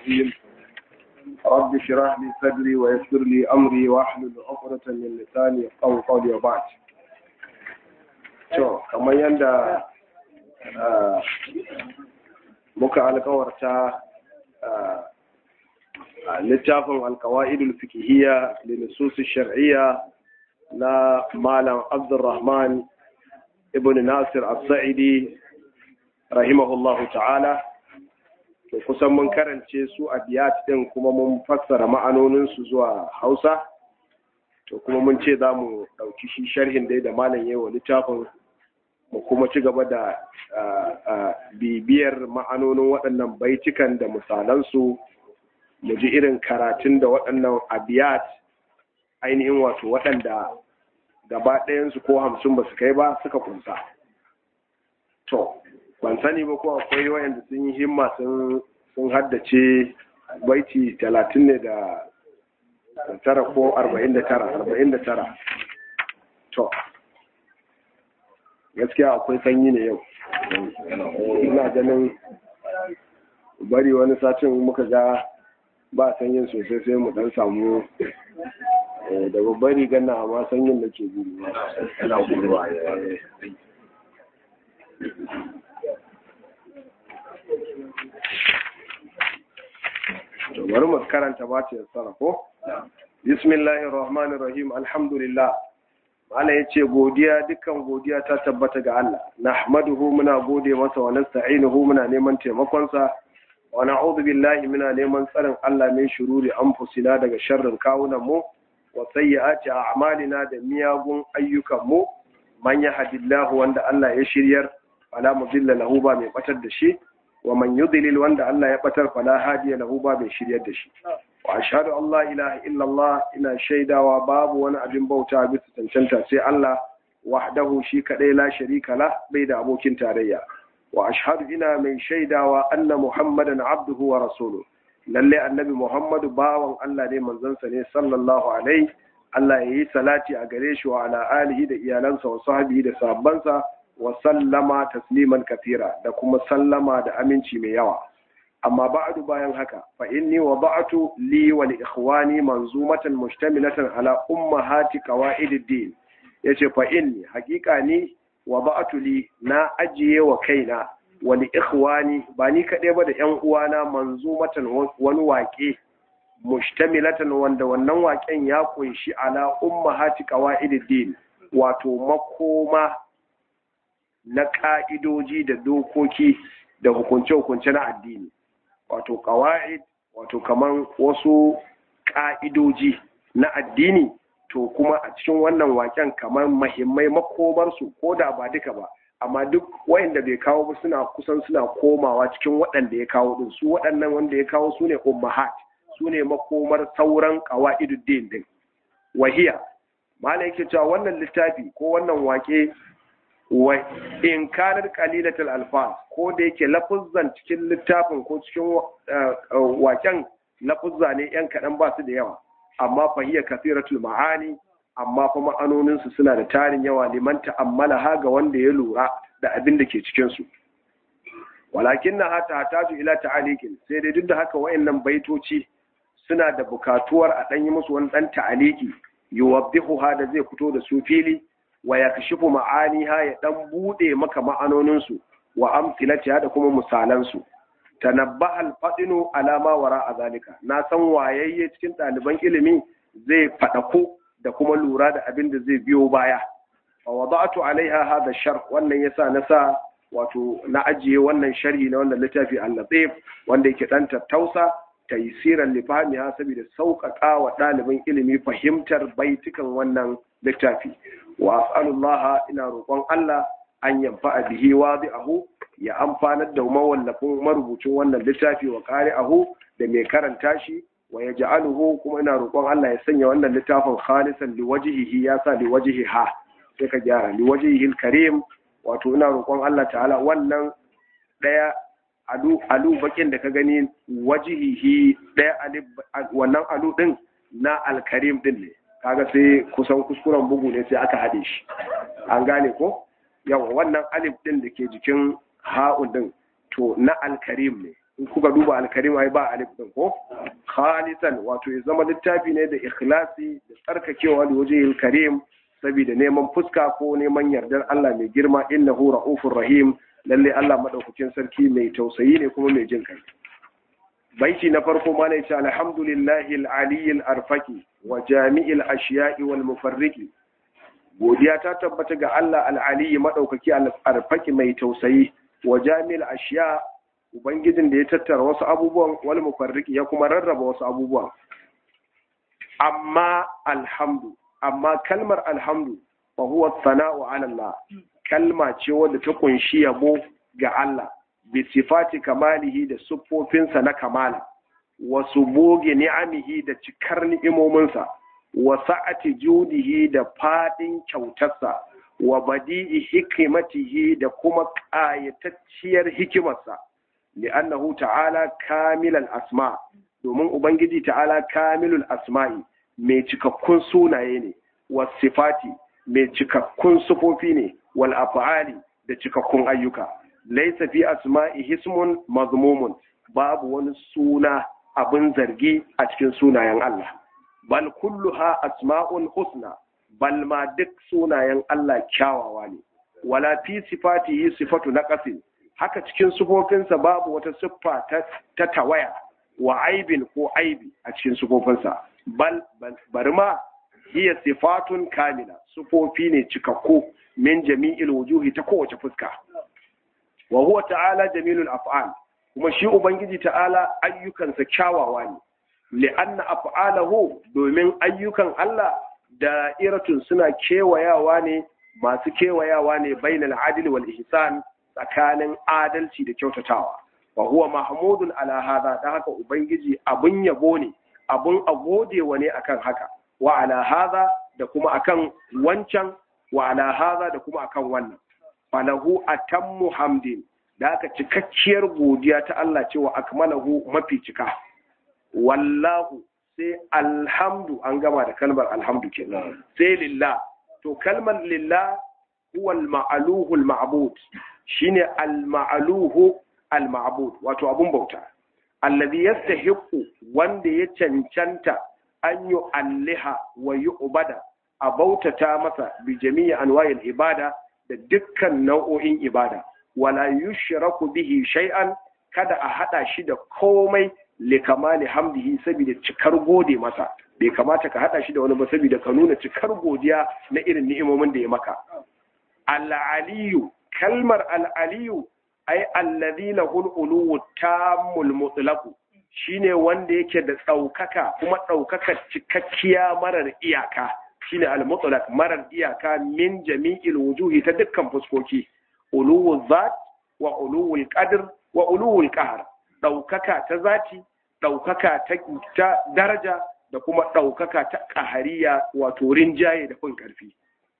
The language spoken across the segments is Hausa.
الرجيم رب اشرح لي صدري ويسر لي أمري واحلل عقدة من لساني يفقهوا قولي وبعد to kamar yadda muka alkawarta a littafin alkawa'idul fikihiyya da nususu shar'iyya na malam abdurrahman ibn nasir as-sa'idi rahimahullahu ta'ala to kusan mun karance su a biyat din kuma mun fassara ma'anoninsu zuwa hausa to kuma mun ce za mu ɗauki shi sharhin dai da malam yawa littafin mu kuma ci gaba da bibiyar ma'anonin waɗannan baitukan da misalansu mu ji irin karatun da waɗannan abiyat ainihin wato waɗanda gaba ɗayansu ko hamsin ba su kai ba suka kunsa to ban sani ba ko akwai wayanda sun yi himma sun haddace baiti talatin ne da tara ko arba'in da tara arba'in da tara to gaskiya akwai sanyi ne yau ina ganin bari wani satin muka ga ba sanyin sosai sai mu dan samu da babbar rigar na amma sanyin da ke gudu yana guduwa bari mu karanta ba ta yassara ko bismillahir rahmanir rahim alhamdulillah Allah ya ce godiya dukkan godiya ta tabbata ga Allah nahmaduhu muna gode masa wa nasta'inuhu muna neman taimakonsa wa na'udhu billahi muna neman tsarin Allah min shururi anfusina daga sharrin kawunan mu wa sayyiati a'malina da miyagun ayyukan mu man yahdillahu wanda Allah ya shiryar fala mudilla lahu ba mai batar da shi wa man yudlil wanda Allah ya batar fala hadiya lahu ba mai shiryar da shi wa ashhadu an la ilaha illallah ina shaidawa babu wani abin bauta bisa cancanta sai Allah wahdahu shi kadai la sharika la bai da abokin tarayya wa ashhadu ina mai shaidawa anna muhammadan abduhu wa rasuluhu lalle annabi muhammadu bawan Allah ne manzansa ne sallallahu alaihi Allah ya yi salati a gare shi wa ala alihi da iyalansa wa sahbihi da sahabbansa wa sallama tasliman kafira da kuma sallama da aminci mai yawa amma ba'du bayan haka fa inni wada'tu li wa li ikhwani manzumatan mustamilatan ala ummahati qawaidid din yace fa inni haqiqa ni wada'tu li na ajiye wa kaina wa li ikhwani ba ni kade ba da yan uwana manzumatan wani waƙe mustamilatan wanda wannan waƙen ya kunshi ala ummahati qawaidid din wato makoma na ka'idoji da dokoki da hukunce-hukunce na addini wato ƙawa'id wato kaman wasu ƙa'idoji na addini to kuma a cikin wannan waken kamar mahimmai makomarsu ko da ba duka ba amma duk wayanda bai kawo ba suna kusan suna komawa cikin waɗanda ya kawo din su waɗannan wanda ya kawo su ne ummahat su ne makomar sauran ƙawa'iduddin din wahiya mala yake cewa wannan littafi ko wannan wake wa in kanar qalilatul alfaz ko da yake lafuzzan cikin littafin ko cikin waken lafuzza ne yan kaɗan ba su da yawa amma fahiya kasiratul ma'ani amma fa ma'anonin su suna da tarin yawa liman ta'ammala ha ga wanda ya lura da abin da ke cikin su walakin na hata hataju ila ta'alikin sai dai duk da haka wayannan baitoci suna da bukatuwar a ɗan yi musu wani ɗan ta'aliki yuwaddihu ha da zai fito da su fili wa ya kashifu ma'aniha ya dan bude maka ma'anoninsu wa amsilatiha da kuma misalansu tanabba al-fadinu alama wara a zalika na san wayayye cikin ɗaliban ilimi zai faɗako da kuma lura da abin da zai biyo baya wa wada'tu alaiha hadha sharh wannan yasa na sa wato na ajiye wannan sharhi na wannan littafi al-latif wanda yake dan tattausa taysiran li fahmiha saboda sauƙaƙa wa ɗalibin ilimi fahimtar baitukan wannan littafi wa as'alullaha ina roƙon Allah an yanfa bihi wadi'ahu ya amfanar da mawallafin marubucin wannan littafi wa qari'ahu da mai karanta shi wa yaj'aluhu kuma ina roƙon Allah ya sanya wannan littafin khalisan liwajhihi ya sa liwajhiha sai ka gyara liwajhihi karim wato ina roƙon Allah ta'ala wannan daya alu alu bakin da ka gani wajihihi daya wannan alu din na alkarim din ne kaga sai kusan kuskuren bugu ne sai aka haɗe shi an gane ko yawa wannan alif din da ke jikin ha'un din to na alkarim ne in kuka duba alkarim ai ba alif din ko khalisan wato ya zama littafi ne da ikhlasi da tsarkakewa da waje karim saboda neman fuska ko neman yardar Allah mai girma innahu ra'ufur rahim lalle Allah madaukakin sarki mai tausayi ne kuma mai jin kai baiti na farko ma ne ce alhamdulillahi al-aliyyil arfaqi wa jami'il ashiya'i wal mufarriqi godiya ta tabbata ga Allah al-aliyyi madaukaki al-arfaqi mai tausayi wa jami'il ashiya ubangijin da ya tattara wasu abubuwan wal mufarriqi ya kuma rarraba wasu abubuwan amma alhamdu amma kalmar alhamdu fa huwa sana'u ala Allah kalma ce wadda ta kunshi yabo ga Allah bi sifati kamalihi da siffofinsa na kamala wa subugi ni'amihi da cikar ni'imominsa wa sa'ati judihi da fadin kyautarsa wa badi'i hikimatihi da kuma ƙayatacciyar hikimarsa li'annahu ta'ala kamilal asma domin ubangiji ta'ala kamilul asma'i mai cikakkun sunaye ne wa sifati mai cikakkun sufofi ne wal af'ali da cikakkun ayyuka laysa fi asma'i hismun mazmumun babu wani suna abin zargi a cikin sunayen Allah bal kulluha asma'un husna bal ma duk sunayen Allah kyawawa ne wala fi sifatihi sifatu naqasin haka cikin sufofinsa babu wata siffa ta tawaya wa aibin ko aibi a cikin sufofinsa bal bari ma hiya sifatun kamila sufofi ne cikakku min jami'il wujuhi ta kowace fuska wa huwa ta'ala jamilul af'al kuma shi ubangiji ta'ala ayyukansa kyawawa ne li'anna af'alahu domin ayyukan Allah da'iratun suna kewayawa ne masu kewayawa ne bainal adli wal ihsan tsakanin adalci da kyautatawa wa huwa mahmudun ala hadha da haka ubangiji abun yabo ne abun agodewa ne akan haka wa ala hadha da kuma akan wancan wa ala hadha da kuma akan wannan falahu atammu hamdin da aka cikakkiyar godiya ta Allah cewa akmalahu mafi cika wallahu sai alhamdu an gama da kalmar alhamdu kenan sai lillah to kalmar lillah huwa al-ma'aluhu al-ma'bud shine al-ma'aluhu al-ma'bud wato abun bauta alladhi yastahiqu wanda ya cancanta an yi alliha wa yi ubada a bautata masa bi jami'i anwa'il ibada da dukkan nau'o'in ibada wala yushraku bihi shay'an kada a hada shi da komai li kamali hamdihi saboda cikar gode masa bai kamata ka hada shi da wani ba saboda ka nuna cikar godiya na irin ni'imomin da ya maka al-aliyu kalmar al-aliyu ai allazi lahul uluwu tammul mutlaqu shine wanda yake da tsaukaka kuma tsaukakar cikakkiya marar iyaka shine al-mutlaq marar iyaka min jami'il wujuhi ta dukkan fuskoki uluwul zat wa uluwul qadr wa uluwul qahr daukaka ta zati daukaka ta, ta daraja da kuma daukaka ta qahariya wato rinjaye da kun karfi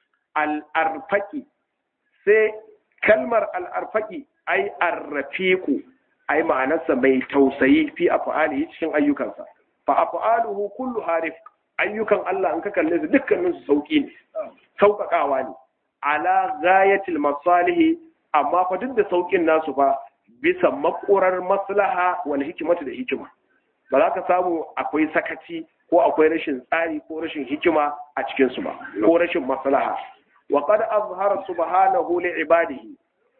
al-arfaqi sai kalmar al-arfaqi ai arrafiqu ai ma'anarsa mai tausayi fi af'alihi cikin ayyukansa fa af'aluhu kullu harif ayyukan Allah in ka kalle su dukkanin su sauki ne sauƙaƙawa ne ala ghayatil masalih amma fa duk da saukin nasu fa bisa makurar maslaha wal hikimatu da hikima ba za ka samu akwai sakaci ko akwai rashin tsari ko rashin hikima a cikin su ba ko rashin maslaha wa qad azhara subhanahu li ibadihi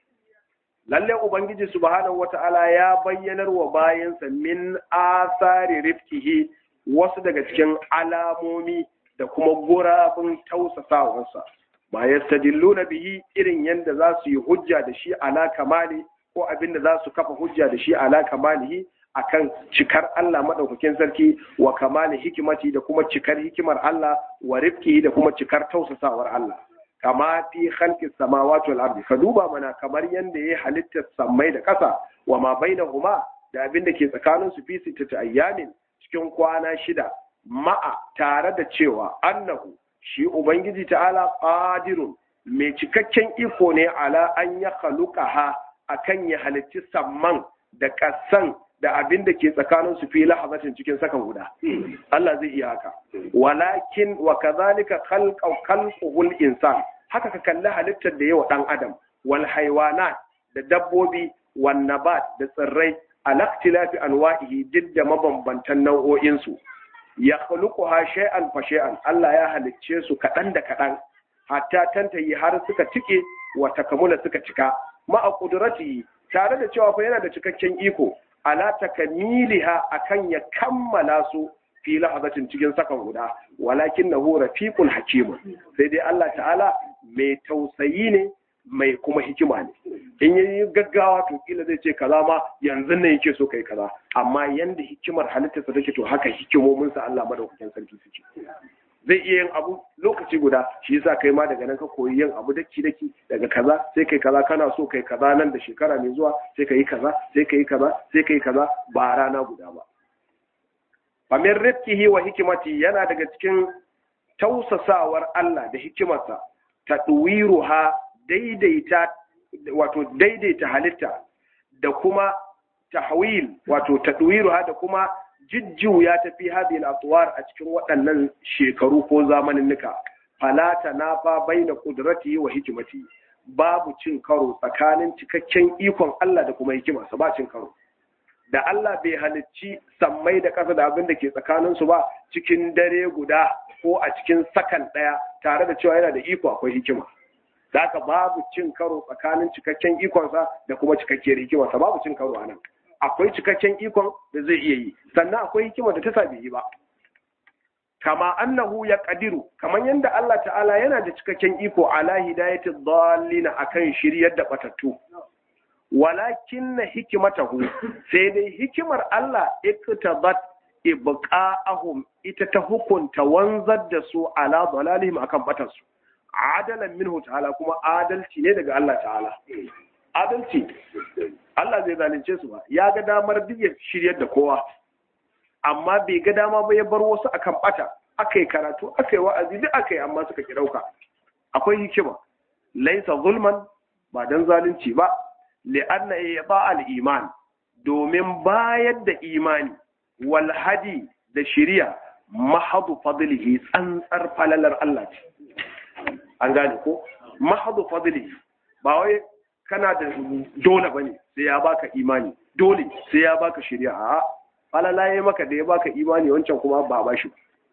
lalle ubangiji subhanahu wata'ala ya bayyanar wa bayansa min asari rifkihi wasu daga cikin alamomi da kuma gurabin tausasawarsa ma yastadilluna bihi irin yadda za su yi hujja da shi ala kamali ko abin da za su kafa hujja da shi ala kamalihi akan cikar Allah madaukakin sarki wa kamali hikimati da kuma cikar hikimar Allah wa rifkihi da kuma cikar tausasawar Allah kama fi khalqi samawati wal ardi ka duba mana kamar yanda yayi halittar sammai da ƙasa wa ma bainahuma da abin da ke tsakanin su fi sittati ayyamin cikin kwana shida ma'a tare da cewa annahu shi ubangiji ta'ala qadirun mai cikakken iko ne ala an ya khaluqaha akan ya halicci samman da ƙasan da abin da ke tsakanin su fi lahazatin cikin sakan guda Allah zai iya haka walakin wa kadhalika khalqa khalquhul insan haka ka kalli halittar da yawa dan adam wal haywanat da dabbobi wan nabat da tsirrai alaktilafi anwa'ihi duk da mabambantan nau'o'insu ya khluquha shay'an fa shay'an Allah ya halicce su kaɗan da kaɗan hatta tantayi har suka tike wa takamula suka cika ma'a qudratihi tare da cewa fa yana da cikakken iko ala takamiliha akan ya kammala su fi lahazatin cikin sakan guda walakin nahu rafiqul hakim sai dai Allah ta'ala mai tausayi ne mai kuma hikima ne in yi gaggawa to kila zai ce kaza ma yanzu ne yake so kai kaza amma yanda hikimar halittarsa take to haka hikimomin sa Allah madaukakin sarki suke zai iya yin abu lokaci guda shi yasa kai ma daga nan ka koyi yin abu daki daki daga kaza sai kai kaza kana so kai kaza nan da shekara mai zuwa sai kai kaza sai kai kaza sai kai kaza ba rana guda ba famin rifkihi wa hikimati yana daga cikin tausasawar Allah da hikimarsa ta ha daidaita wato daidaita halitta da kuma tahwil wato tadwiruha da kuma jujjuya ta fi hadhihi al-atwar a cikin waɗannan shekaru ko zamanin nika fala tanafa baina qudratihi wa hikimati babu cin karo tsakanin cikakken ikon Allah da kuma hikimarsa ba cin karo da Allah bai halicci sammai da ƙasa da abin da ke tsakaninsu ba cikin dare guda ko a cikin sakan ɗaya tare da cewa yana da iko akwai hikima da haka babu cin karo tsakanin cikakken ikonsa da kuma cikakkiyar hikimarsa babu cin karo a nan akwai cikakken ikon da zai iya yi sannan akwai hikima da ta sa bai yi ba kama annahu ya kadiru kamar yadda Allah ta'ala yana da cikakken iko ala hidayati dhallina akan shiryar da batattu walakin na hikimatahu sai dai hikimar Allah iktabat ibqa'ahum ita ta hukunta wanzar da su ala dalalihim akan batarsu adalan minhu ta'ala kuma adalci ne daga Allah ta'ala adalci Allah zai zalunce su ba ya ga damar biya shiryar da kowa amma bai ga dama ba ya bar wasu akan bata akai karatu akai wa'azi duk akai amma suka ki dauka akwai hikima laisa zulman ba dan zalunci ba li'anna ya al-iman domin bayar da imani wal hadi da shiriya mahadu fadlihi tsantsar falalar Allah ce an gane ko mahadu fadlihi ba wai kana da dole bane sai ya baka imani dole sai ya baka shiriya a falalaye maka da ya baka imani wancan kuma ba ba shi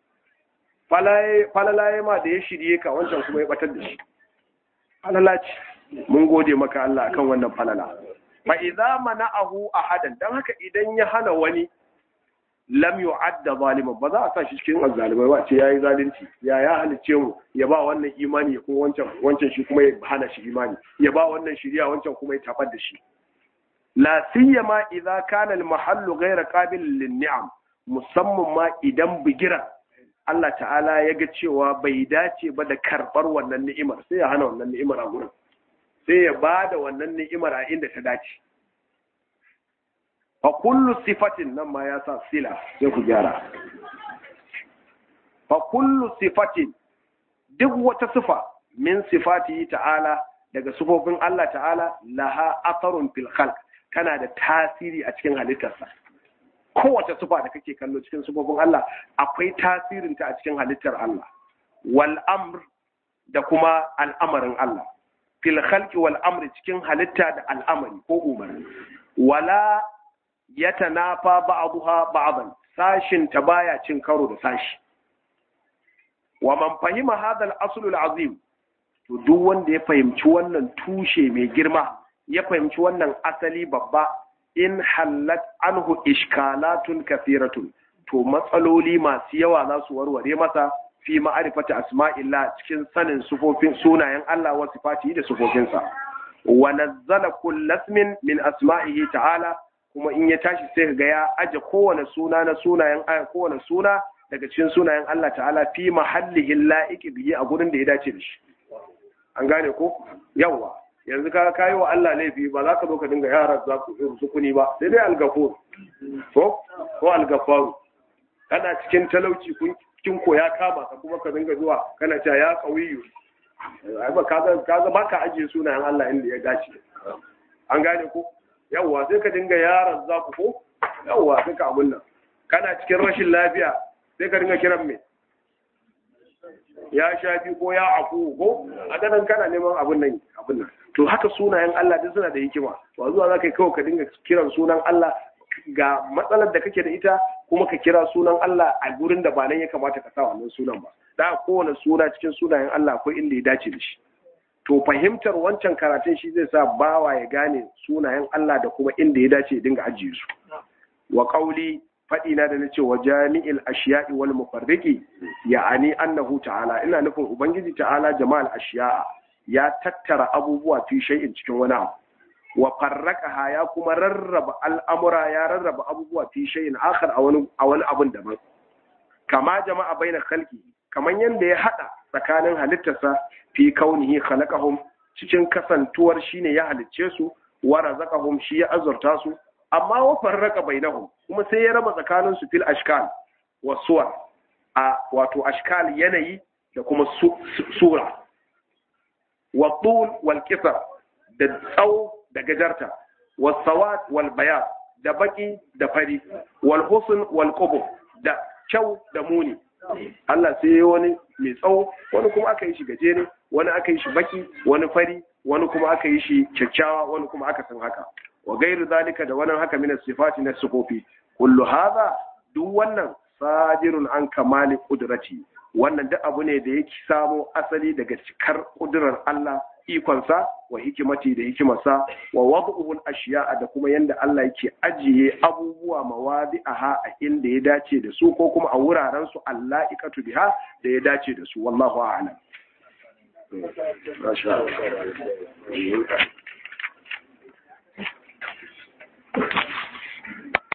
falalaye ma da ya shirye ka wancan kuma ya batar da shi falala ce mun gode maka Allah akan wannan falala fa idza mana'ahu ahadan dan haka idan ya hana wani lam yu'adda zaliman ba za a sa shi cikin azzalimai ba ce yayi zalunci ya ya halice mu ya ba wannan imani ko wancan wancan shi kuma ya hana shi imani ya ba wannan shiriya wancan kuma ya tabar da shi la siyama idza kana al mahallu ghayra qabil lin ni'am musamman ma idan bigira Allah ta'ala ya ga cewa bai dace ba da karbar wannan ni'imar sai ya hana wannan ni'imar a gurin sai ya ba da wannan ni'imar a inda ta dace fa kullu sifatin nan ma ya sa sila sai ku gyara fa kullu sifatin duk wata sifa min sifati ta'ala daga sifofin Allah ta'ala laha atharun fil khalq tana da tasiri a cikin halittarsa kowace sifa da kake kallo cikin sifofin Allah akwai tasirinta a cikin halittar Allah wal amr da kuma al'amarin Allah fil khalqi wal amri cikin halitta da al'amari ko umarni wala yatanafa ba'daha ba'dan sashin ta baya cin karo da sashi wa man fahima hadha al-asl al-azim to duk wanda ya fahimci wannan tushe mai girma ya fahimci wannan asali babba in hallat anhu ishkalatun kathiratun to matsaloli masu yawa za su warware masa fi ma'arifati asma'illah cikin sanin sufofin sunayen Allah wa sifatihi da sufofinsa wa nazzala kullasmin min asma'ihi ta'ala kuma in ya tashi sai ga ya aje kowane suna na sunayen aya kowane suna daga cikin sunayen Allah ta'ala fi mahallihi la'iqi bihi a gurin da ya dace da shi an gane ko yawa yanzu ka kayi wa Allah laifi ba za ka zo ka dinga yara za ku irin sukuni ba sai dai algafur ko ko algafaru kana cikin talauci kun kin koya kama ka kuma ka dinga zuwa kana cewa ya kawiyu ai ba kaga kaga baka ajiye sunayen Allah inda ya dace an gane ko yawa sai ka dinga yaran za ku ko yawa sai ka abun nan kana cikin rashin lafiya sai ka dinga kiran me ya shafi ko ya afu ko a ganin kana neman abun nan abun nan to haka sunayen Allah duk suna da hikima ba zuwa za ka yi kawai ka dinga kiran sunan Allah ga matsalar da kake da ita kuma ka kira sunan Allah a gurin da ba nan ya kamata ka sa wannan sunan ba da kowane suna cikin sunayen Allah akwai inda ya dace da shi to fahimtar wancan karatun shi zai sa bawa ya gane sunayen Allah da kuma inda ya dace ya dinga ajiye su wa qauli faɗi na da na ce wa jami'il ashiya'i wal mufarriqi ya'ani annahu ta'ala ina nufin ubangiji ta'ala jama'al ashiya'a ya tattara abubuwa fi shay'in cikin wani abu wa farraqaha ya kuma rarraba al'amura ya rarraba abubuwa fi shay'in akhar a wani a wani abun daban kama jama'a baina khalqi kaman yanda ya hada tsakanin halittarsa fi kaunihi khalaqahum cikin kasantuwar shine ya halicce su wa razaqahum shi ya azurta su amma wa farraka bainahum kuma sai ya raba tsakanin su fil ashkal wa suwar a wato ashkal yanayi da kuma sura wa tul wal kisar da tsawo da gajarta wa sawad wal bayan da baki da fari wal husn wal qubur da kyau da muni Allah sai ya wani mai tsawo wani kuma aka yi shi gajere wani aka yi shi baki wani fari wani kuma aka yi shi kyakkyawa wani kuma aka san haka wa gairu zalika da wannan haka min sifati na sifofi kullu hadha duk wannan sajirun an kamali qudrati wannan duk abu ne da yake samo asali daga cikar kudurar Allah ikonsa wa hikimati da hikimarsa wa wad'uhu al-ashiya'a da kuma yanda Allah yake ajiye abubuwa mawadi'aha a inda ya dace da su ko kuma a wuraren su Allah ikatu biha da ya dace da su wallahu a'lam Masha Allah.